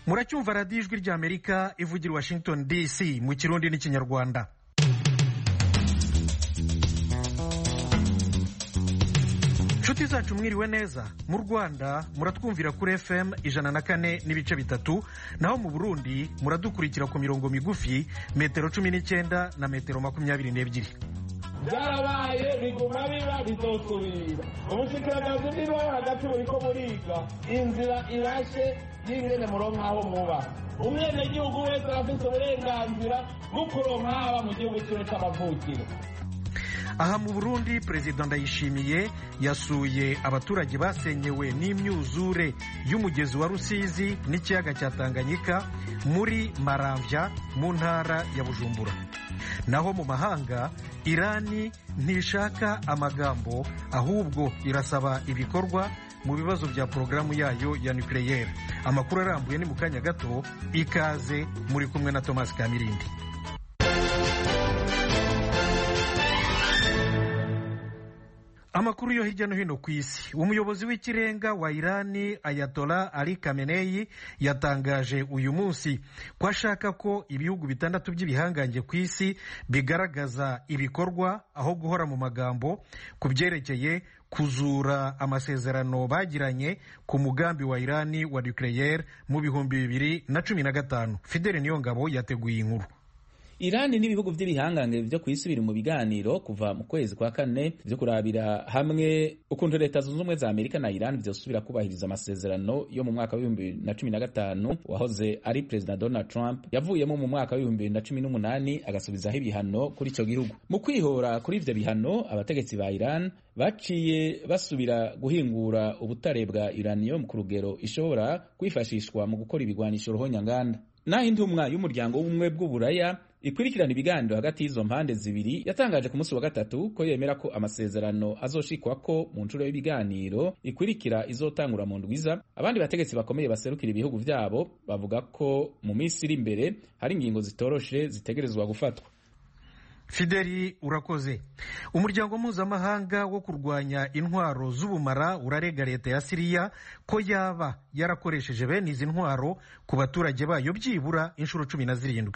muracyumva radiyo ijwi ry'amerika ivugira i washington dc mu kirundi n'ikinyarwanda inshuti zacu mwiriwe neza mu rwanda muratwumvira kuri fm ijana na kane n'ibice bitatu naho mu burundi muradukurikira ku mirongo migufi metero cumi n'icyenda na metero makumyabiri n'ebyiri byarabaye biguma biba bizosubira ubushikiranganje bw'intwaro hagati buriko buriga inzira irashe y'ingene muronka aho muba umwenegihugu wese arafise uburenganzira bwo kuronka haba mu gihugu ciwe c'amavukiro aha mu burundi perezida ndayishimiye yasuye abaturage basenyewe n'imyuzure y'umugezi wa rusizi n'ikiyaga cya tanganyika muri maramvya mu ntara ya bujumbura naho mu mahanga irani ntishaka amagambo ahubwo irasaba ibikorwa mu bibazo bya porogaramu yayo ya nucleaire amakuru arambuye ni mu kanya gato ikaze muri kumwe na thomas kamirindi amakuru yo hirya no hino ku isi umuyobozi w'ikirenga wa irani ayatola ali kameneyi yatangaje uyu munsi ko ashaka ko ibihugu bitandatu by'ibihangange ku isi bigaragaza ibikorwa aho guhora mu magambo ku byerekeye kuzura amasezerano bagiranye ku mugambi wa irani wa nucleaire mu bihumbi bibiri na cumi na gatanu fidele niyongabo yateguye inkuru irani n'ibihugu by'ibihangange byo ku isi biri mu biganiro kuva mu kwezi kwa kane byo kurabira hamwe ukuntu leta zunze ubumwe za amerika na irani byosubira kubahiriza amasezerano yo mu mwaka w'ibihumbi bibiri na cumi na gatanu wahoze ari perezida donald trump yavuyemo mu mwaka w'ibihumbi bibiri na cumi n'umunani agasubizaho ibihano kuri icyo gihugu mu kwihora kuri ivyo bihano abategetsi ba iran baciye basubira guhingura ubutare bwa uranium ku rugero ishobora kwifashishwa mu gukora ibigwanisho ruhonyanganda naho intumwa y'umuryango w'ubumwe bw'uburaya ikurikirana ibiganiro hagati y'izo mpande zibiri yatangaje ku munsi wa gatatu ko yemera ko amasezerano azoshikwa ko mu nshuro y'ibiganiro ikurikira izotangura mu ndwiza abandi bategetsi bakomeye baserukira ibihugu vyabo bavuga ko mu minsi iri imbere hari ingingo zitoroshe zitegerezwa gufatwa fideli urakoze umuryango mpuzamahanga wo kurwanya intwaro z'ubumara urarega leta ya siriya ko yaba yarakoresheje bene izi ntwaro ku baturage bayo byibura inshuro cumi na zirindwi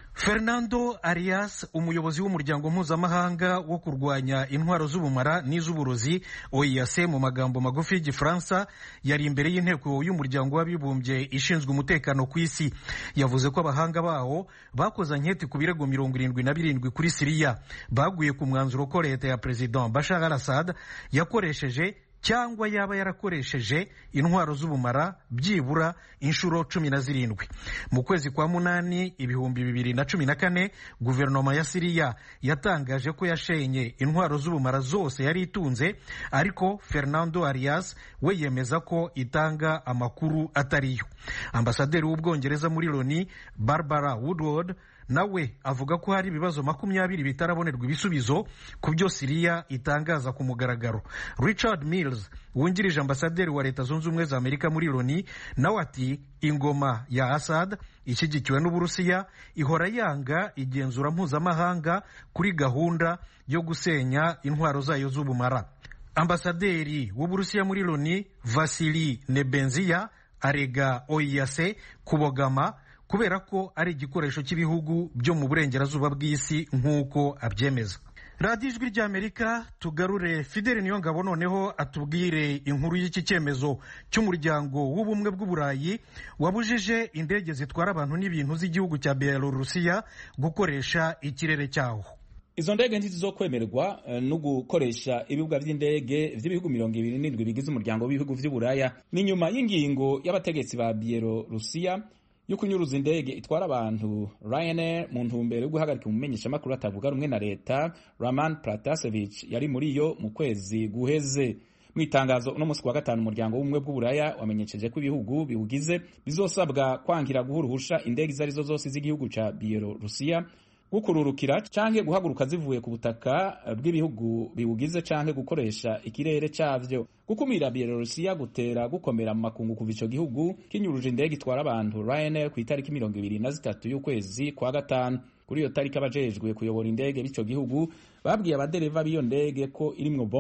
fernando arias umuyobozi w'umuryango mpuzamahanga wo kurwanya intwaro z'ubumara n'iz'uburozi oias mu magambo magufi y'igifaransa yari imbere y'inteko y'umuryango w'abibumbye ishinzwe umutekano ku isi yavuze ko abahanga bawo bakoze anketi ku birego mirongo irindwi na birindwi kuri siriya baguye ku mwanzuro ko leta ya perezida bashar al assad yakoresheje cyangwa yaba yarakoresheje intwaro z'ubumara byibura inshuro cumi na zirindwi mu kwezi kwa munani ibihumbi bibiri na cumi na kane guverinoma ya siriya yatangaje ko yashenye intwaro z'ubumara zose yari itunze ariko fernando arias we yemeza ko itanga amakuru atariyo ambasaderi w'ubwongereza muri loni barbara woodward nawe avuga ko hari ibibazo makumyabiri bitarabonerwa ibisubizo ku byo siriya itangaza ku mugaragaro richard mills wungirije ambasaderi wa leta zunze ubumwe za amerika muri loni nawe ati ingoma ya assad ishyigikiwe n'uburusiya ihora yanga igenzura mpuzamahanga kuri gahunda yo gusenya intwaro zayo z'ubumara ambasaderi w'uburusiya muri loni vasili nebenziya arega oiyase kubogama kubera ko ari igikoresho cy'ibihugu byo mu burengerazuba bw'isi nk'uko abyemeza radiyo ijwi ry'amerika tugarure fideli niyo ngabo noneho atubwire inkuru y'iki cyemezo cy'umuryango w'ubumwe bw'uburayi wabujije indege zitwara abantu n'ibintu z'igihugu cya belarusiya gukoresha ikirere cyaho izo ndege ntizizokwemerwa no gukoresha ibibuga by'indege by'ibihugu mirongo ibiri n'indwi bigize umuryango w'ibihugu by'uburaya ni nyuma y'ingingo y'abategetsi ba bielorusiya yo kunyuruza indege itwara abantu Ryanair mu ntumbero yo guhagarika umumenyeshamakuru atavuga rumwe na leta Raman Pratasevich yari muri yo mu kwezi guheze mu itangazo uno munsi wa gatanu umuryango w'ubumwe bw'uburaya wamenyesheje ko ibihugu biwugize bizosabwa kwangira guha uruhusha indege izo arizo zose z'igihugu ca Bielorusiya gukururukira canke guhaguruka zivuye ku butaka bw'ibihugu biwugize canke gukoresha ikirere cavyo gukumira Bielorusiya gutera gukomera mu makungu kuva ico gihugu kinyuruje indege itwara abantu Ryanair ku itariki mirongo ibiri na zitatu y'ukwezi kwa gatanu kuri iyo tariki abajejwe kuyobora indege b'ico gihugu babwiye abadereva b'iyo ndege ko irimwo bombe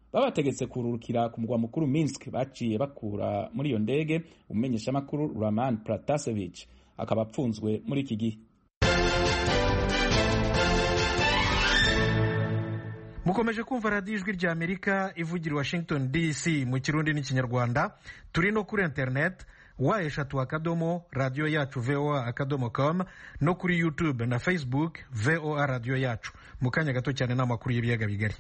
babategetse kururukira ku mugwa mukuru Minsk baciye bakura muri iyo ndege umumenyeshamakuru Roman Pratasevich akaba apfunzwe muri iki gihe mukomeje kumva radiyo ijwi rya amerika ivugira i washington dc mu kirundi n'ikinyarwanda turi no kuri interineti wa eshatu akadomo radiyo yacu voa akadomo com no kuri youtube na facebook voa radiyo yacu mu kanya gato cyane n'amakuru y'ibiyaga bigari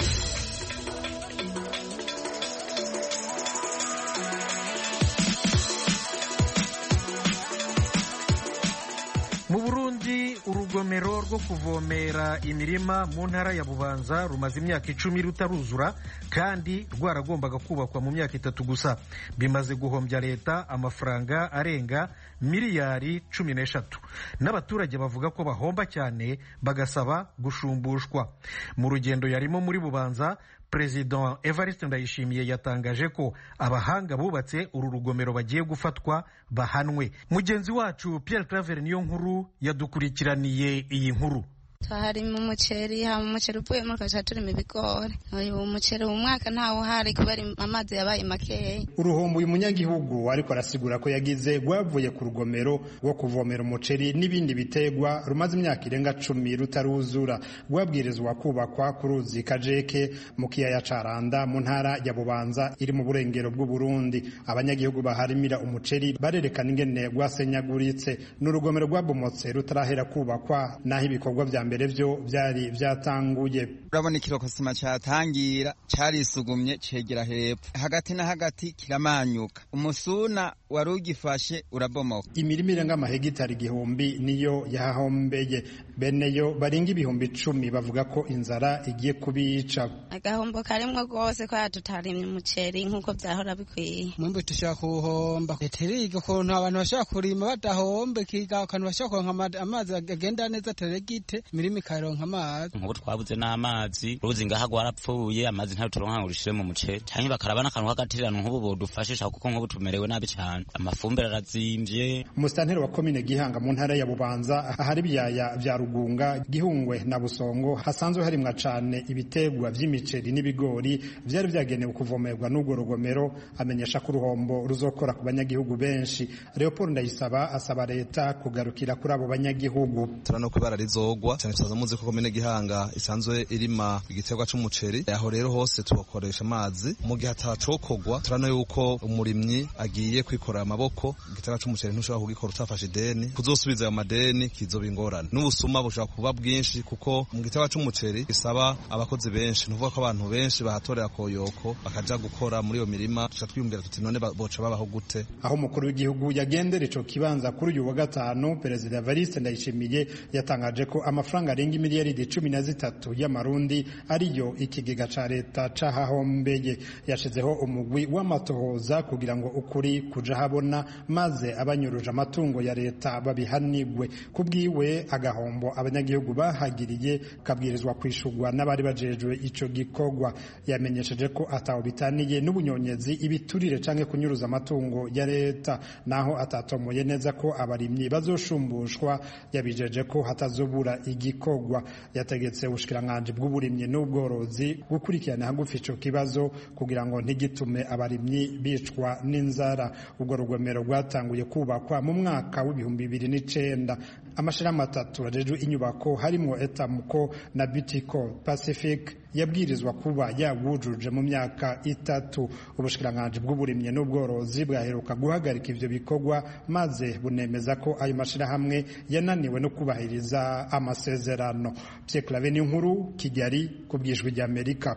mu burundi urugomero rwo kuvomera imirima mu ntara ya bubanza rumaze imyaka icumi rutaruzura kandi rwaragombaga kubakwa mu myaka itatu gusa bimaze guhombya leta amafaranga arenga miliyari cumi n'eshatu n'abaturage bavuga ko bahomba cyane bagasaba gushumbushwa mu rugendo yarimo muri bubanza perezida evariste ndayishimiye yatangaje ko abahanga bubatse uru rugomero bagiye gufatwa bahanwe mugenzi wacu pierre claver niyo nkuru yadukurikiraniye iyi nkuru harimo umuceri hama umuceri uvuyemo tugaca turimo ibigori uyu muceri uyu mwaka ntawo uhari kubera amazi yabaye makeya uruhombo uyu munyagihugu ariko arasigura ko yagize rwavuye ku rugomero rwo kuvomera umuceri n'ibindi bitegwa rumaze imyaka irenga cumi rutaruzura rwabwirizwa kubakwa ku ruzi kajeke mu kiyaya ca randa mu ntara ya bubanza iri mu burengero bw'uburundi abanyagihugu baharimira umuceri barerekana ingene rwasenyaguritse ni urugomero rwabomotse rutarahera kubakwa naho ibikorwa vya mbere vyo vyari vyatanguye urabona ikirokosima cyatangira carisugumye cegera hepfo hagati na hagati kiramanyuka umusuna wari ugifashe urabomoka imirima irenga amahegitari igihumbi niyo yahahombeye beneyo barenga ibihumbi icumi bavuga ko inzara igiye kubica agahombo karimwo rwose ko tutarimye umuceri nk'uko vyahora bikwiye mwimbu tushaka kuwuhomba leta iriga ukuntu abantu bashobora kurima badahomba ikiga akantu bashobora kuronka amazi agenda neza teregite imirima ikaronka amazi nk'ubu twabuze n'amazi uruzi ngaha rwarapfuye amazi ntayo turonka ngo rushire mu muceri canke bakaraba n'akantu k'agatirano nk'ubu bodufashisha kuko nk'ubu tumerewe nabi cane amafumbire arazimvye umusitanteri wa komine gihanga mu ntara ya bubanza ahari ibyaya vya rugunga gihungwe na busongo hasanzwe harimwa cane ibitegwa vy'imiceri n'ibigori vyari vyagenewe kuvomerwa n'urwo rugomero amenyesha ko uruhombo ruzokora ku banyagihugu benshi leopold ndayisaba asaba leta kugarukira kuri abo banyagihugu turano kubara rizogwa cyane tuzaza muzi ko komine gihanga isanzwe irima igiterwa c'umuceri aho rero hose tubakoresha amazi mu gihe atacokogwa turano yuko umurimyi agiye kwikorera amaboko igiterwa c'umuceri ntushobora kugikora utafashe ideni kuzosubiza ayo madeni kizoba ingorane n'ubusuma bushobora kuba bwinshi kuko mu giterwa c'umuceri gisaba abakozi benshi nuvuga ko abantu benshi bahatorera koyoko bakaja gukora muri iyo mirima tuca twiyumvira tuti none boca babaho gute aho umukuru w'igihugu yagendera ico kibanza kuri uyu wa gatanu perezida Evariste Ndayishimiye yatangaje ko amafaranga arenga imiliyaridi cumi na zitatu y'amarundi ariyo ikigega ca leta cahahombeye yashizeho umugwi w'amatohoza kugira ngo ukuri kuja habona maze abanyuruje amatungo ya leta babihanigwe kubwiwe agahombo abanyagihugu bahagiriye kabwirizwa kwishurwa n'abari bajejwe ico gikorwa yamenyesheje ko ataho bitaniye n'ubunyonyezi ibiturire canke kunyuruza amatungo ya leta naho atatomoye neza ko abarimyi bazoshumbushwa yabijeje ko hatazobura igikorwa yategetse ubushikiranganji bw'uburimyi n'ubworozi gukurikirana hagufi ico kibazo kugira ngo ntigitume abarimyi bicwa n'inzara ubwo rugomero rwatanguye kubakwa mu mwaka w'ibihumbi bibiri n'icenda amashirahamwe atatu ajejwe inyubako harimwo etamuko na bitico pacific yabwirizwa kuba yawujuje mu myaka itatu ubushikiranganji bw'uburimyi n'ubworozi bwaheruka guhagarika ivyo bikorwa maze bunemeza ko ayo mashirahamwe yananiwe no kubahiriza amasezerano Pierre Claver nkuru Kigali ku bwijwi rya Amerika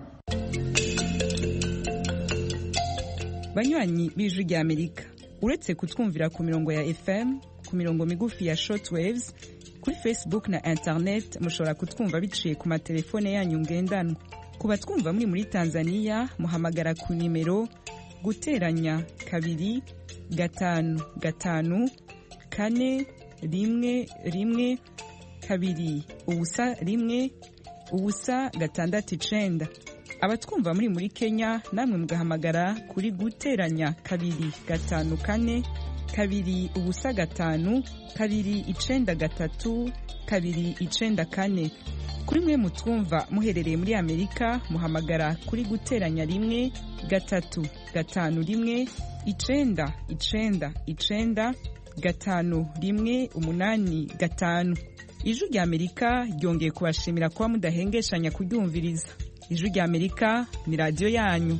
banywanyi b'ijwi rya Amerika uretse kutwumvira ku mirongo ya FM ku mirongo migufi ya shortwaves kuri Facebook na internet mushobora kutwumva biciye ku matelefone yanyu ngendanwa ku batwumva muri muri Tanzania muhamagara ku nimero guteranya kabiri gatanu gatanu kane rimwe rimwe kabiri ubusa rimwe ubusa gatandatu icenda abatwumva muri muri Kenya namwe mugahamagara kuri guteranya kabiri gatanu kane kabiri ubusa gatanu kabiri icenda gatatu kabiri icenda kane kuri mwe mutwumva muherereye muri amerika muhamagara kuri guteranya rimwe gatatu gatanu rimwe icenda icenda icenda gatanu rimwe umunani gatanu ijwi rya amerika ryongeye kubashimira kuba mudahengeshanya kuryumviriza ijwi rya amerika ni radiyo yanyu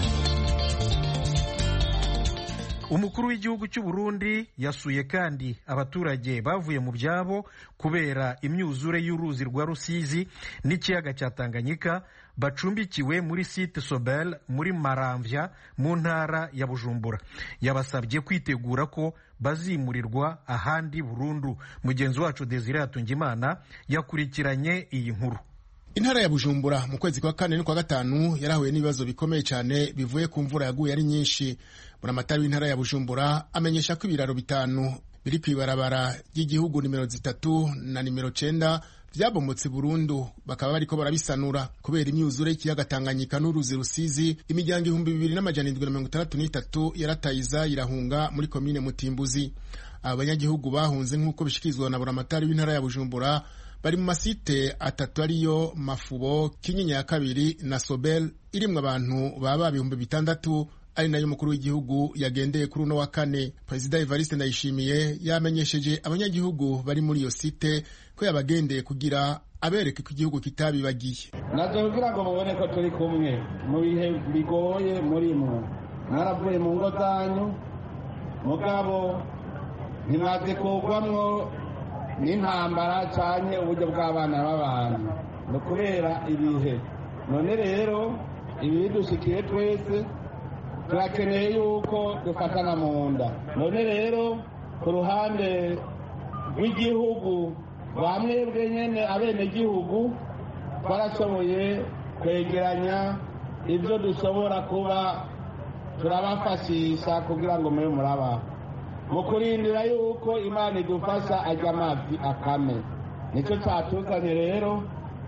umukuru w'igihugu cy'u Burundi yasuye kandi abaturage bavuye mu byabo kubera imyuzure y'uruzi rwa rusizi n'ikiyaga cya tanganyika bacumbikiwe muri site sobel muri maramvya mu ntara ya bujumbura yabasabye kwitegura ko bazimurirwa ahandi burundu mugenzi wacu desire hatungimana yakurikiranye iyi nkuru intara ya bujumbura mu kwezi kwa kane n'ukwa gatanu yarahuye n'ibibazo bikomeye cyane bivuye ku mvura yaguye ari nyinshi buramatari w'intara ya bujumbura amenyesha ko ibiraro bitanu biri ku ibarabara ry'igihugu nimero zitatu na nimero cenda vyabomotse burundu bakaba bariko barabisanura kubera imyuzure y'ikiyaga tanganyika n'uruzi rusizi imiryango ibihumbi bibiri n'amajana indwi na mirongo itandatu n'itatu yaratayiza irahunga muri komine mutimbuzi aba banyagihugu bahunze nk'uko bishikirizwa na buramatari w'intara ya bujumbura bari mu masite atatu ariyo mafubo kinyinya ya kabiri na sobel irimwo abantu baba ibihumbi bitandatu ari nayo umukuru w'igihugu yagendeye kuri uno wa kane perezida evariste ndayishimiye yamenyesheje abanyagihugu bari muri iyo site ko yabagendeye kugira abereke ko igihugu kitabibagiye nabyo kugira ngo mubone ko turi kumwe mu bihe bigoye muri mwe mwaravuye mu ngo zanyu mugabo ntimaze kugwamwo n'intambara cyane uburyo bw'abana b'abantu ni ukubera ibihe none rero ibi dushikiye twese turakeneye yuko dufatana mu nda none rero ku ruhande rw'igihugu rwa mwebwe nyine abenegihugu twarashoboye kwegeranya ibyo dushobora kuba turabafashisha kugira ngo mube murabaho mu kurindira yuko imana idufasha ajya amazi akame nicyo cyatuzanye rero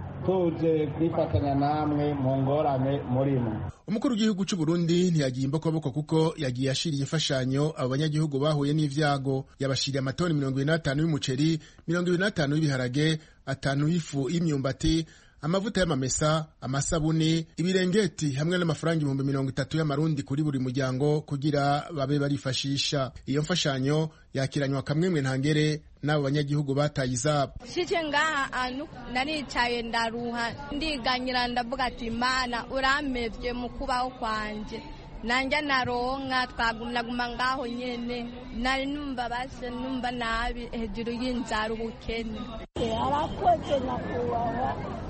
tuje kwifatanya namwe mu ngorane murimo umukuru w'igihugu cy'u Burundi ntiyagiye imbokoboko kuko yagiye ashiriye imfashanyo abo banyagihugu bahuye n'ivyago yabashiriye amatoni mirongo ibiri n'atanu y'umuceri mirongo ibiri n'atanu y'ibiharage atanu y'ifu y'imyumbati amavuta y'amamesa amasabuni ibirengeti hamwe n'amafaranga ibihumbi mirongo itatu y'amarundi kuri buri muryango kugira babe barifashisha iyo mfashanyo yakiranywa kamwemwe ntangere n'abo banyagihugu bataye izabo shike ngaha anu naricaye ndaruha ndiganyira ndavuga ati imana uramevye mu kubaho kwanje nanje naronka twagumnaguma ngaho nyene nari numva base numva nabi hejuru y'inzara ubukene arakoze nyakubahwa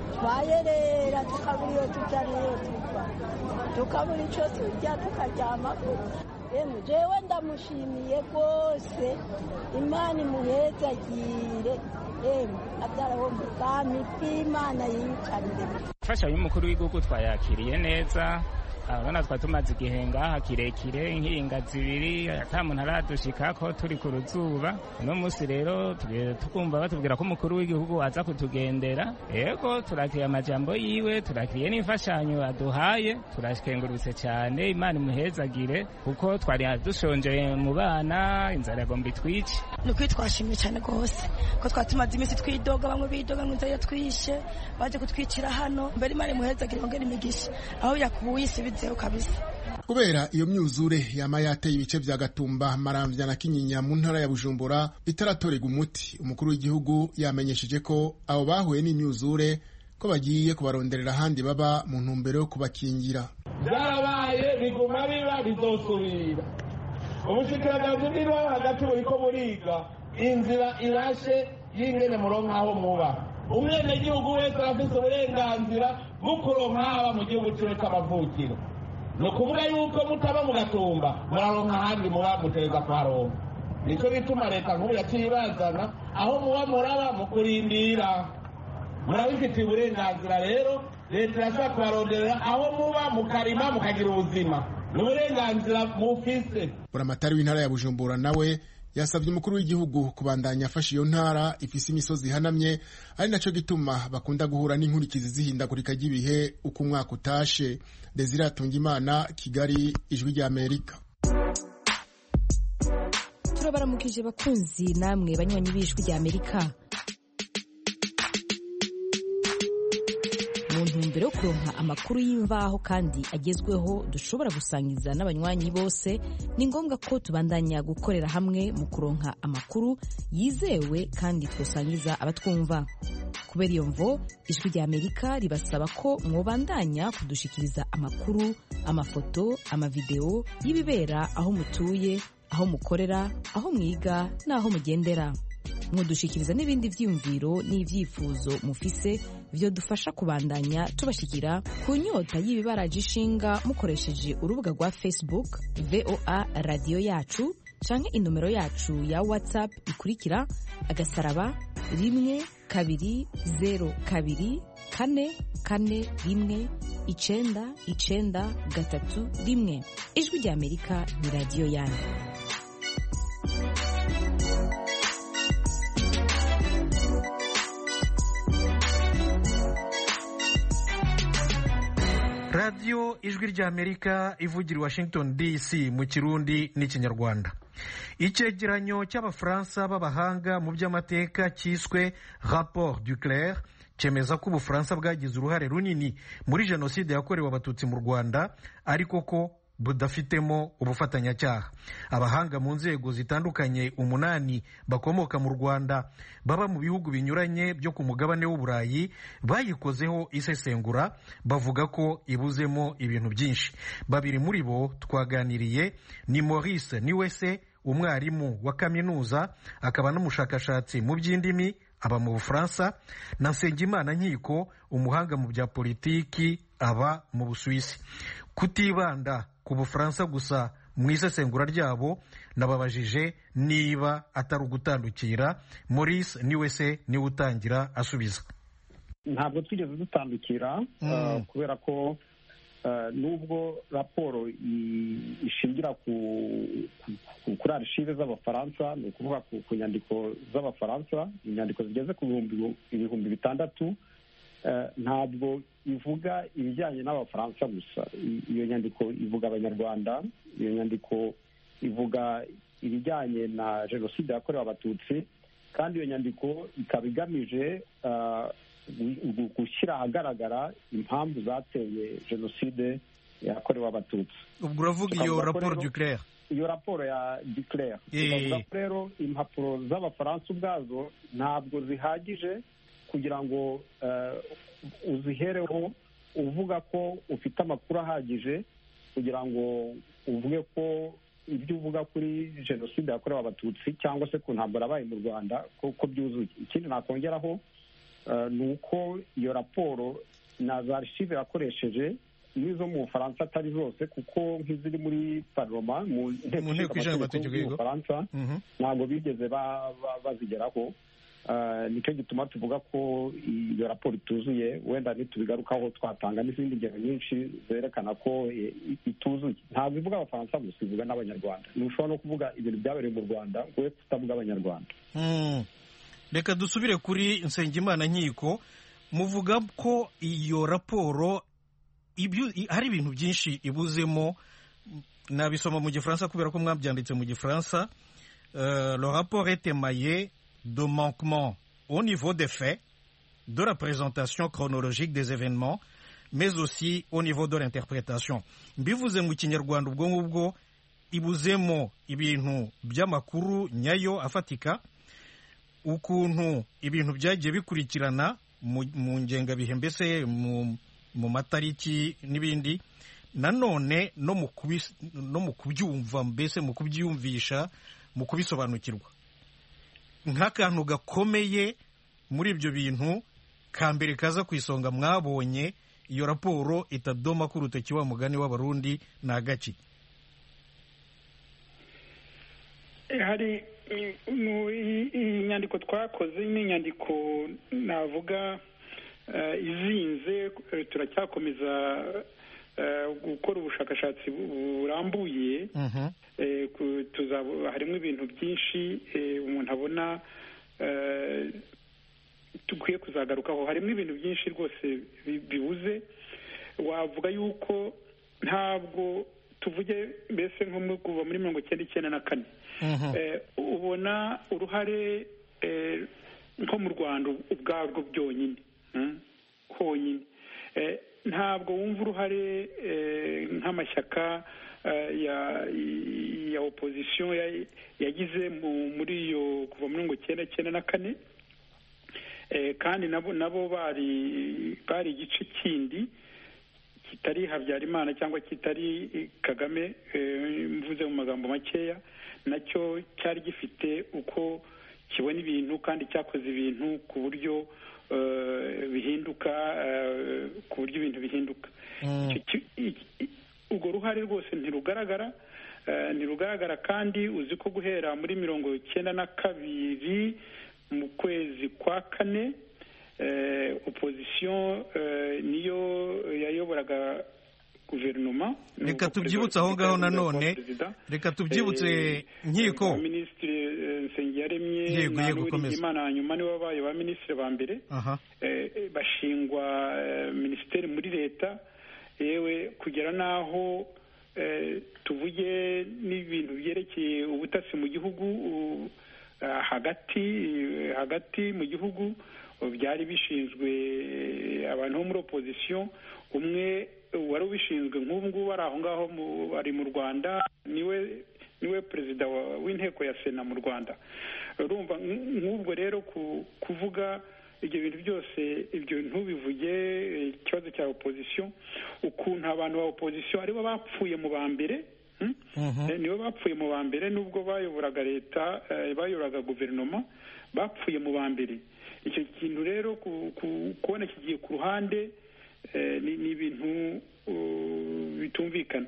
twayerera tukabura iyo tuja niyo tuva tukabura ico turya tukaryama emwe jewe ndamushimiye rwose imana imuhezagire emwe abyaraho mu bwami bw'imana yiyicarire imfashanyo y'umukuru w'igihugu twayakiriye neza abana twa tumaze igihe ngaha kirekire nk'inga zibiri ata muntu aradushikako turi ku ruzuba uno munsi rero tukumva batubwira ko umukuru w'igihugu aza kutugendera yego turakiriye amajambo yiwe turakiriye n'imfashanyo aduhaye turashikengurutse cyane imana imuhezagire kuko twari dushonje mu bana inzara yagomba itwice ni ukuri twashimye cyane rwose ko twari tumaze iminsi twidoga bamwe bidoga ngo inzara yatwishe baje kutwicira hano mbere imana imuhezagire yongera imigisha aho yakubuye isi bizeho kabisa kubera iyo myuzure yama yateye ibice vya gatumba maramvya na kinyinya mu ntara ya bujumbura bitaratorega umuti umukuru w'igihugu yamenyesheje ko abo bahuye n'imyuzure ko bagiye kubaronderera ahandi baba mu ntumbero yo kubakingira byarabaye biguma biba bizosubira ubushikiranganje bw'ibibaho hagati buriko buriga inzira irashe y'ingene muronka aho muba umwenegihugu wese arafise uburenganzira bwo kuronka haba mu gihugu ciwe c'amavukiro ni ukuvuga yuko mutaba mu gatumba muraronka ahandi muba mutereza kuharonka nico bituma leta nkuru yaciye ibazana aho muba muraba mu kurindira murabifitiye uburenganzira rero leta irashobora kubaronderera aho muba mukarima mukagira ubuzima ni uburenganzira mufise buramatari w'intara ya bujumbura nawe yasabye umukuru w'igihugu kubandanya afasha iyo ntara ifise imisozi ihanamye ari naco gituma bakunda guhura n'inkurikizi zihindagurika ry'ibihe uko umwaka utashe desire atungimana kigali ijwi rya amerika turabaramukije bakunzi namwe banywanyi b'ijwi rya amerika mu ntumbero yo kuronka amakuru y'imvaho kandi agezweho dushobora gusangiza n'abanywanyi bose ni ngombwa ko tubandanya gukorera hamwe mu kuronka amakuru yizewe kandi twosangiza abatwumva kubera iyo mvo ijwi rya amerika ribasaba ko mwobandanya kudushikiriza amakuru amafoto amavideo y'ibibera aho mutuye aho mukorera aho mwiga n'aho mugendera mudushikiriza n'ibindi byiyumviro n'ibyifuzo mufise byo dufasha kubandanya tubashikira ku nyota y'ibibaraje ishinga mukoresheje urubuga rwa facebook voa radiyo yacu canke inomero yacu ya whatsapp ikurikira agasaraba rimwe kabiri zero kabiri kane kane rimwe icenda icenda gatatu rimwe ijwi rya amerika ni radiyo yanyu radiyo ijwi ry'amerika ivugira i washington dc mu kirundi n'ikinyarwanda icyegeranyo cy'abafaransa b'abahanga mu by'amateka cyiswe rapport du clair cyemeza ko ubufaransa bwagize uruhare runini muri jenoside yakorewe abatutsi mu rwanda ariko ko budafitemo ubufatanyacyaha abahanga mu nzego zitandukanye umunani bakomoka mu rwanda baba mu bihugu binyuranye byo ku mugabane w'uburayi bayikozeho isesengura bavuga ko ibuzemo ibintu byinshi babiri muri bo twaganiriye ni maurice niwese umwarimu wa kaminuza akaba n'umushakashatsi mu by'indimi aba mu bufaransa na nsengimana nkiko umuhanga mu bya politiki aba mu busuwisi kutibanda ku bufaransa gusa mu isesengura ryabo nababajije niba atari ugutandukira maurice niwe se niwe utangira asubiza ntabwo twigeze dutandukira kubera ko nubwo raporo ishingira kuri arishive z'abafaransa ni ukuvuga ku nyandiko z'abafaransa inyandiko zigeze ku ibihumbi bitandatu ntabwo ivuga ibijyanye n'abafaransa gusa iyo nyandiko ivuga abanyarwanda iyo nyandiko ivuga ibijyanye na jenoside yakorewe abatutsi kandi iyo nyandiko ikaba igamije gushyira ahagaragara impamvu zateye jenoside yakorewe abatutsi ubwo uravuga iyo raporo du clair iyo raporo ya declare tukavuga ko rero impapuro z'abafaransa ubwazo ntabwo zihagije kugira ngo uzihereho uvuga ko ufite amakuru ahagije kugira ngo uvuge ko ibyo uvuga kuri jenoside yakorewe abatutsi cyangwa se ku ntambara yabaye mu rwanda ko byuzuye ikindi nakongeraho ni uko iyo raporo na za archive yakoresheje n'izo mu bufaransa atari zose kuko nk'iziri muri paroma mu nteko ishinga amategeko y'ubufaransa ntabwo bigeze bazigeraho nicyo gituma tuvuga ko iyo raporo ituzuye wenda ntitubigarukaho twatanga n'izindi ngero nyinshi zerekana ko ituzuye ntabwo ivuga abafaransa gusa ivuga n'abanyarwanda ntushobora no kuvuga ibintu byabereye mu rwanda we tutavuga abanyarwanda reka dusubire kuri nsengimana nkiko muvuga ko iyo raporo hari ibintu byinshi ibuzemo nabisoma mu gifaransa kubera ko mwabyanditse mu gifaransa le rapport est émaillé de manquements au niveau des faits, de la présentation chronologique des événements, mais aussi au niveau de l'interprétation. mbivuze mu kinyarwanda ubwo ngubwo ibuzemo ibintu by'amakuru nyayo afatika ukuntu ibintu byagiye bikurikirana mu ngengabihe mbese mu matariki n'ibindi nanone no mu kubyumva mbese mu kubyiyumvisha mu kubisobanukirwa nk'akantu gakomeye muri ibyo bintu ka mbere kaza ku isonga mwabonye iyo raporo itadoma ko urutoki wa mugani w'abarundi ni agaki hari iyi nyandiko twakoze ni inyandiko navuga izinze turacyakomeza gukora ubushakashatsi burambuye harimo ibintu byinshi umuntu abona dukwiye kuzagarukaho harimo ibintu byinshi rwose bibuze wavuga yuko ntabwo tuvuge mbese nko mu- kuva muri mirongo icyenda icyenda na kane Eh, ubona uruhare eh, nko mu rwanda ubwarwo byonyine mm, honyine Eh, ntabwo wumva uruhare eh, nk'amashyaka eh, ya ya opozisiyo ya- yagize mu- muri iyo kuva muri mirongo icyenda icyenda na kane Eh, kandi nabo nabo bari bari igice kindi kitari habyarimana cyangwa kitari eh, kagame eh, mvuze mu magambo makeya nacyo cyari gifite uko kibona ibintu kandi cyakoze ibintu ku buryo eh, bihinduka eh, ku buryo ibintu bihinduka Icyo ki- i- i- urwo ruhare rwose ntirugaragara eh, ntirugaragara kandi uzi ko guhera muri mirongo icyenda na kabiri mu kwezi kwa kane eh, opozisiyo eh, niyo yayoboraga guverinoma reka tubyibutse aho ngaho nanone reka tubyibutse nkiko minisitiri nsengiyaremye Yego, na yego, Uwiringiye komeza. imana hanyuma nibo babaye ba minisitiri ba mbere aha eh, eh, bashingwa eh, minisiteri muri leta yewe kugera n'aho eh, tuvuge n'ibintu byerekeye ubutasi mu gihugu u- ah, hagati eh, hagati mu gihugu uh, byari bishinzwe eh, abantu bo muri opozisiyo umwe uh, wari ubishinzwe nk'ubu ngubu ari aho ngaho mu- ari mu rwanda niwe niwe perezida wa- w'inteko ya sena mu rwanda urumva nk- nk'ubwo rero ku- kuvuga ibyo bintu byose ibyo ntubivuge eh, ikibazo cya opozisiyo ukuntu abantu ba opozisiyo aribo bapfuye mu ba mbere hmm? Eh, nibo bapfuye mu ba mbere nubwo bayoboraga leta eh, bayoboraga guverinoma bapfuye mu ba mbere icyo kintu rero ku- ku- kubona kigiye ku ruhande eh, ni ni ibintu uh, bitumvikana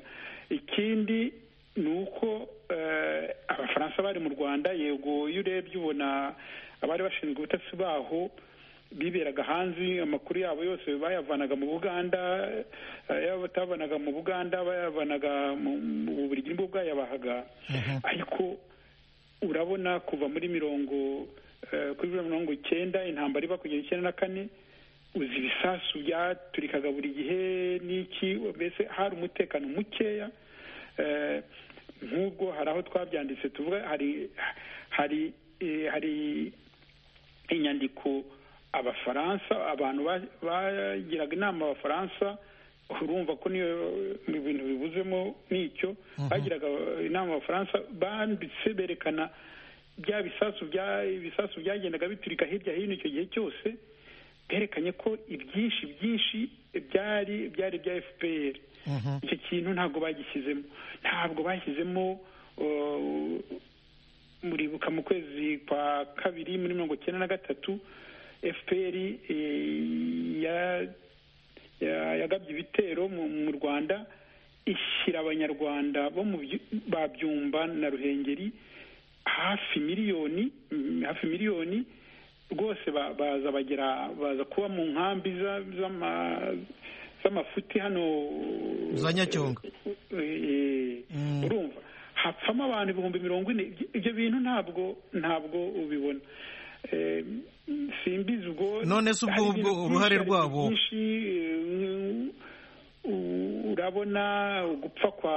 ikindi ni uko eh, abafaransa bari mu rwanda yego iyo urebye ubona abari bashinzwe ubutasi baho biberaga hanze amakuru yabo yose bayavanaga mu buganda eh, yaba batavanaga mu buganda bayavanaga mu mu bubiligi nibwo bwayabahaga ariko urabona kuva muri mirongo eh, kuri mirongo icyenda intambara iba kugera icyenda na kane uzi ibisasu byaturikaga buri gihe n'iki mbese hari umutekano mukeya eh, nk'ubwo hari aho twabyanditse tuvuga hari hari eh, hari inyandiko abafaransa abantu ba- bagiraga inama abafaransa urumva ko niyo mu bintu bibuzemo n'icyo bagiraga inama abafaransa banditse berekana bya bisasu bya ibisasu byagendaga biturika hirya hino icyo gihe cyose berekanye ko ibyinshi byinshi byari byari bya fpr icyo kintu ntabwo bagishyizemo ntabwo bashyizemo uh, muribuka mu kwezi kwa kabiri muri mirongo icyenda na gatatu fpr eh, ya- ya- yagabye ibitero mu mu rwanda ishyira abanyarwanda bo mu byu- ba byumba na ruhengeri hafi miliyoni mm, hafi miliyoni rwose ba- baza bagera baza kuba mu nkambi za- z'ama- z'amafuti hano za nyacyonga Eh, urumva hapfamo abantu ibihumbi mirongo ine Ibyo- ibyo bintu ntabwo ntabwo ubibona Eh, simbizi ubwo None se ubwo- hari ubwo ibintu uruhare byinshi, hari rwabo? ibintu byinshi, eh, u- urabona gupfa kwa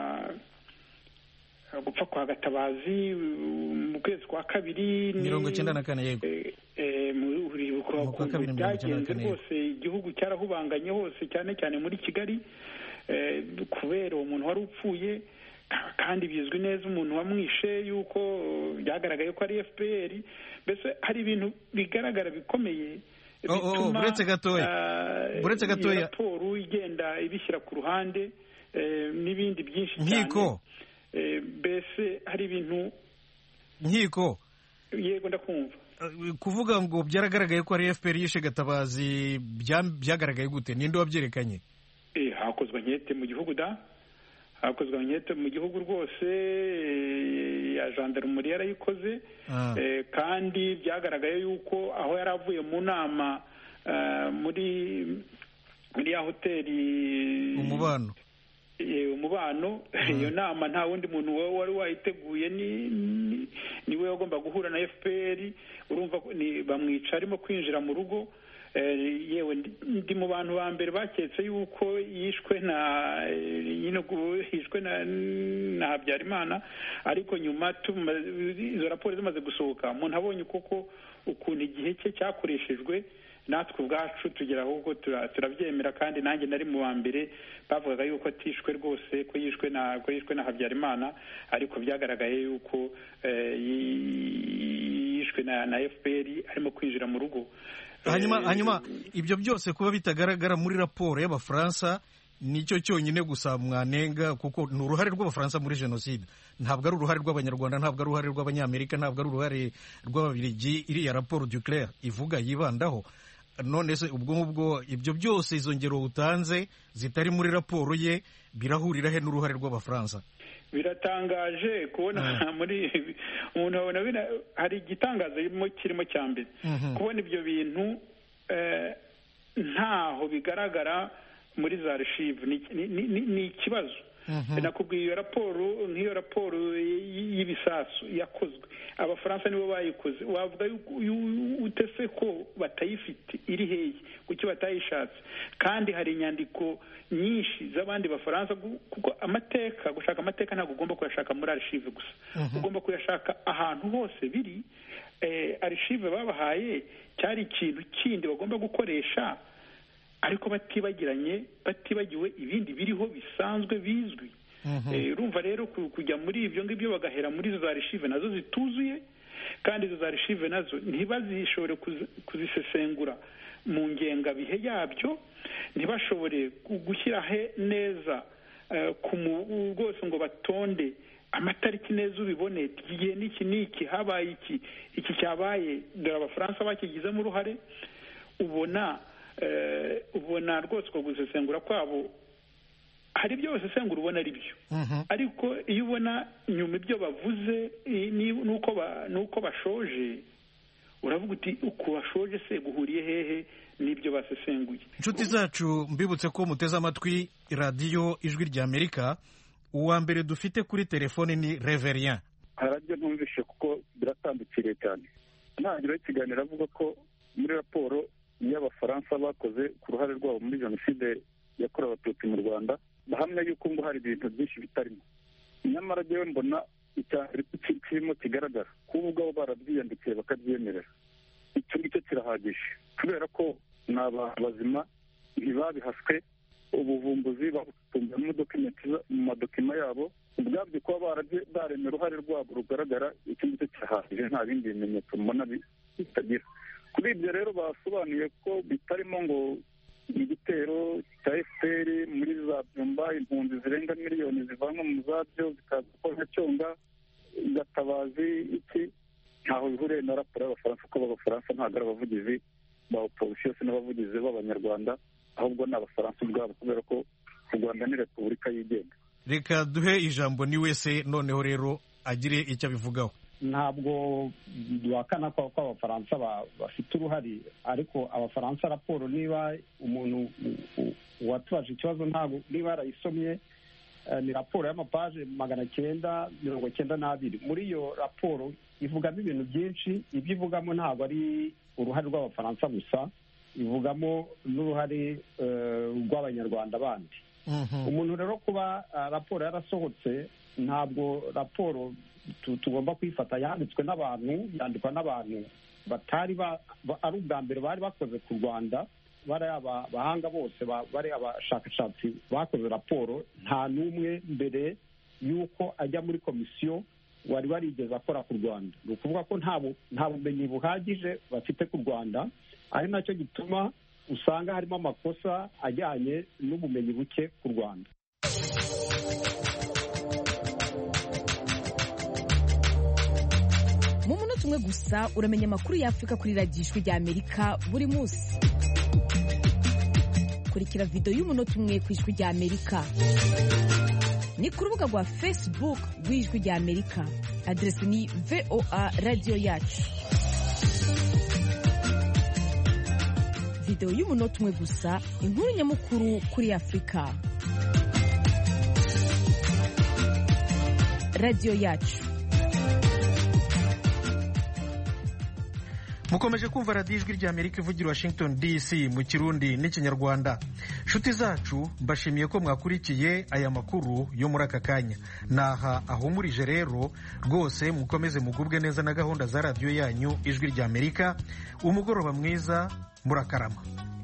gupfa kwa gatabazi mu kwezi kwa kabiri ni- mirongo icyenda na kane yego eh, eh, mu- uribuka Mu kwa kabiri ukuntu mirongo icyenda na byagenze kane, yego. rwose igihugu cyarahubanganye hose cyane cyane muri kigali eh, kubera uwo muntu wari upfuye ka- kandi bizwi neza umuntu wamwishe yuko eh, byagaragaye ko ari fpr mbese hari ibintu bigaragara bikomeye Oh, oh, bituma, buretse gatoya. ah, Buretse iyo gatoya. raporo igenda ibishyira ku ruhande eh, n'ibindi byinshi cyane nkiko Eh, mbese hari ibintu nkiko yego ndakumva eh, kuvuga ngo byaragaragaye ko ari fpr yishe gatabazi bya- byagaragaye gute ninde wabyerekanye Eh, hakozwe nkete mu gihugu da hakozwe nkete mu gihugu rwose eh, ya gendarmerie yarayikoze Ah. Eh, kandi byagaragaye yuko aho yari avuye mu nama eh, muri muri ya hoteli umubano eh, umubano iyo nama nta wundi muntu wa- wari wayiteguye ni ni- niwe wagomba guhura na fpr urumva ko ni- bamwica arimo kwinjira mu rugo yewe ndi mu bantu ba mbere baketse yuko yishwe na yishwe na habyarimana ariko nyuma izo raporo zimaze gusohoka umuntu abonye koko ukuntu igihe cye cyakoreshejwe natwe ubwacu tugera ahubwo turabyemera kandi nanjye nari mu wa mbere bavugaga yuko atishwe rwose ko yishwe na ko yishwe na habyarimana ariko byagaragaye yuko yishwe na fpr arimo kwinjira mu rugo hanyuma hanyuma ibyo byose kuba bitagaragara muri raporo y'abafaransa nicyo cyonyine gusa mwanenga kuko ni uruhare rw'abafaransa muri jenoside ntabwo ari uruhare rw'abanyarwanda ntabwo ari uruhare rw'abanyamerika ntabwo ari uruhare rw'ababirigi iriya raporo duclair ivuga yibandaho none se ubwo ngubwo ibyo byose izo ngero utanze zitari muri raporo ye birahurira he n'uruhare rw'abafaransa biratangaje kubona muri umuntu abona hari igitangaza kirimo cya mbere kubona ibyo bintu ntaho bigaragara muri za reshive ni ikibazo nakubwiye iyo raporo nk'iyo raporo y'ibisasu yakozwe abafaransa nibo bayikoze wavuga utese ko batayifite iri hehe kuki batayishatse kandi hari inyandiko nyinshi z'abandi bafaransa kuko amateka gushaka amateka ntabwo ugomba kuyashaka muri arishive gusa ugomba kuyashaka ahantu hose biri arishive babahaye cyari ikintu kindi bagomba gukoresha ariko batibagiranye batibagiwe ibindi biriho bisanzwe bizwi urumva rero kujya muri ibyo ngibyo bagahera muri izo za rishive nazo zituzuye kandi izo za rishive nazo ntibazishobore kuzisesengura mu ngengabihe yabyo ntibashobore gushyira neza ku rwose ngo batonde amatariki neza ubibone igihe n'iki n'iki habaye iki iki cyabaye dore abafaransa bakigizemo uruhare ubona ubona rwose uko gusesengura kwabo hari ibyo basesengura ubona ari byo ariko iyo ubona nyuma ibyo bavuze n'uko bashoje uravuga uti uko bashoje se guhuriye hehe n'ibyo basesenguye inshuti zacu mbibutse ko muteze amatwi radiyo ijwi ry'amerika uwa mbere dufite kuri telefone ni reverien harabyo ntumvishe kuko biratandukiriye cyane ntangiriro y'ikiganiro avuga ko muri raporo y'abafaransa bakoze ku ruhare rwabo muri jenoside yakorewe abatutsi mu rwanda bahamya yuko ngo hari ibintu byinshi bitarimo nyamara rero mbona icyambere kirimo kigaragara kuba ubwabo barabyiyandikiye bakabyemerera icyo ngicyo kirahagije kubera ko ni abantu bazima ntibabihaswe ubuvumbuzi babutumbuyemo mu madokima yabo ubwabyo kuba baremye uruhare rwabo rugaragara icyo ngicyo kirahagije nta bindi bimenyetso mbona bitagira kuri ibyo rero basobanuye ko bitarimo ngo igitero cya fpr muri za byumba impunzi zirenga miliyoni zivanwa mu zabyo zikaza nka cyonga gatabazi iki ntaho bihuriye na raporo y'abafaransa kuko abafaransa ntabwo ari abavugizi ba oposisiyo se n'abavugizi b'abanyarwanda ahubwo ni abafaransa ubwabo kubera ko u rwanda ni repubulika yigenga reka duhe ijambo ni wese noneho rero agire icyo abivugaho ntabwo duhakana ko abafaransa bafite uruhare ariko abafaransa raporo niba umuntu watubaje ikibazo ntabwo niba yarayisomye ni raporo y'amapaje magana cyenda mirongo cyenda n'abiri muri iyo raporo ivugamo ibintu byinshi ibyo ivugamo ntabwo ari uruhare rw'abafaransa gusa ivugamo n'uruhare rw'abanyarwanda bandi umuntu rero kuba raporo yarasohotse ntabwo raporo tugomba kwifata yanditswe n'abantu yandikwa n'abantu batari ari ubwa mbere bari bakoze ku rwanda bariya abahanga bose bariya abashakashatsi bakoze raporo nta n'umwe mbere y'uko ajya muri komisiyo wari warigeze akora ku rwanda ni ukuvuga ko nta bumenyi buhagije bafite ku rwanda ari nacyo gituma usanga harimo amakosa ajyanye n'ubumenyi buke ku rwanda mu munota umwe gusa uramenya amakuru y'afurika kuri radiyo ijwi rya amerika buri munsi kurikira videwo y'umunota umwe ku ijwi rya amerika ni ku rubuga rwa facebook rw'ijwi rya amerika aderesi ni voa radiyo yacu videwo y'umunota umwe gusa inkuru nyamukuru kuri afurika radiyo yacu mukomeje kumva radiyo ijwi ry'amerika ivugira washington dc mu kirundi n'ikinyarwanda nshuti zacu mbashimiye ko mwakurikiye aya makuru yo muri aka kanya naha ahumurije rero rwose mukomeze mugubwe neza na gahunda za radiyo yanyu ijwi ry'amerika umugoroba mwiza murakarama